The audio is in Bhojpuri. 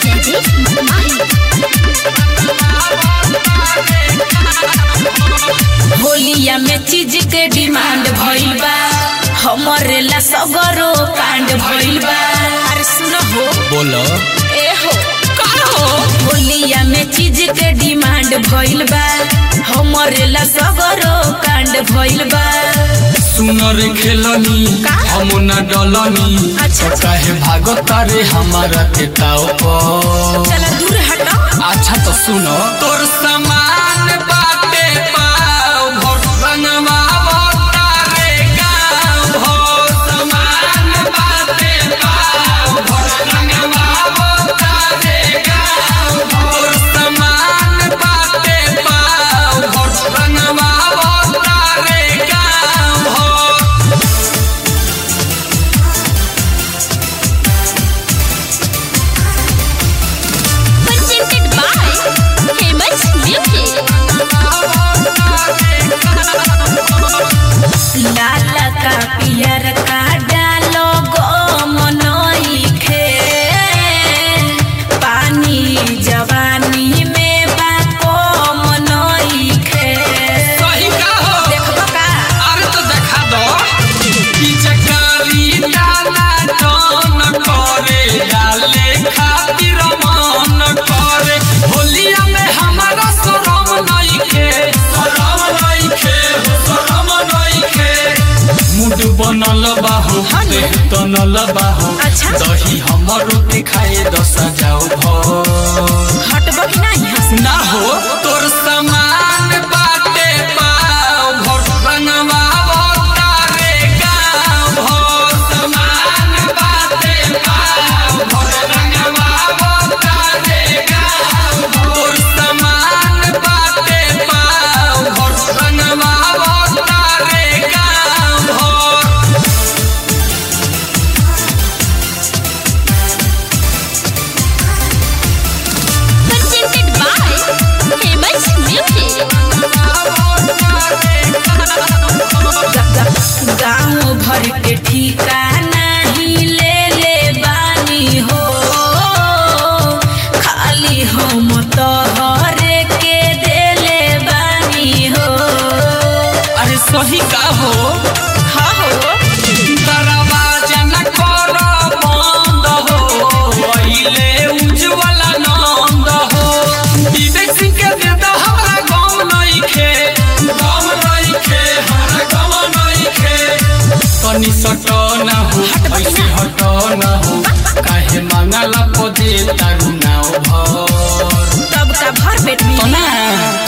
जयदीप माही होलिया में चीज के डिमांड भइल बा हमरे ला सगरो कांड भइल बा अरे सुनो हो बोलो ए हो का हो होलिया में चीज के डिमांड भइल बा हमरे ला सगरो कांड भइल बा सुनर खेलनी का? हम न डलनी अच्छा। तो काहे भागत रे हमारा के ताव पर चला दूर हटो अच्छा तो सुनो तोर समान बाटे पाव भोर रंगवा तारे गाँव भोर समान बाटे पाव भोर रंगवा तारे गाँव भोर समान बाटे पाव भोर रंगवा तारे गाँव भोर presented by famous music लाल का पियर का डालो गो मनोई खे पानी जवानी में बा को मनोई खे सही का हो देखबो का अरे तो देखा दो पिचकारी डाला टन करे डाले खातिर मन करे होलिया में हमारा शरम नइखे शरम नइखे शरम नइखे मुड बनल बाहो देह तनल बाहो अच्छा। दही हमरो के खाए दस जाओ भर हटबो कि नहीं हंस ना हो तोर समान बाटे पाव भोर रंगवा तारे गाँव भोर समान बाटे पाव भोर रंगवा तारे गाँव तोर समान बाटे पाव भोर रंगवा तारे गाँव भोर presented by famous music गाँव भर के ठिकाना ही ले ले बानी हो खाली हम तोहरे के दे ले बानी हो अरे सही का हो हाँ हो दरवाजा न कर बंद हो अइले उज्जवल नंद हो विवेक सिंह के दे दो हमरा गम नइखे गम नइखे हमरा गम नइखे तनी सट ना हो ऐसे हट ना हो काहे मांगला पदे तारू नाव भर तब का भर पेट में तो ना